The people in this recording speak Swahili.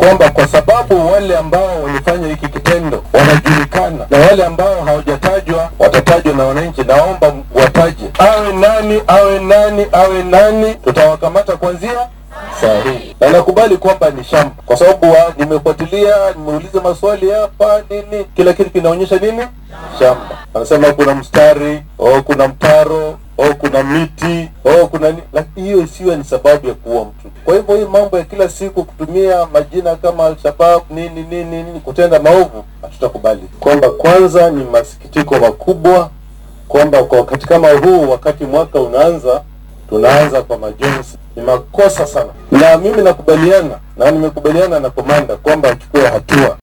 kwamba kwa sababu wale ambao walifanya hiki kitendo wanajulikana na wale ambao hawajatajwa watatajwa na wananchi, naomba wataje, awe nani awe nani awe nani, tutawakamata kuanzia saa hii, na nakubali kwamba ni shamba, kwa sababu wa- nimefuatilia, nimeuliza maswali hapa nini, kila kitu kinaonyesha nini, shamba. Anasema kuna mstari oh, kuna mtaro oh, kuna miti oh, kuna ni... lakini hiyo isiwe ni sababu ya kuua mtu. Kwa hivyo hii mambo ya kila siku kutumia majina kama Alshabab nini nini nini kutenda maovu hatutakubali. Kwamba kwanza ni masikitiko makubwa kwamba kwa wakati kama huu, wakati mwaka unaanza, tunaanza kwa majonzi. Ni makosa sana, na mimi nakubaliana na nimekubaliana na komanda kwamba achukue hatua.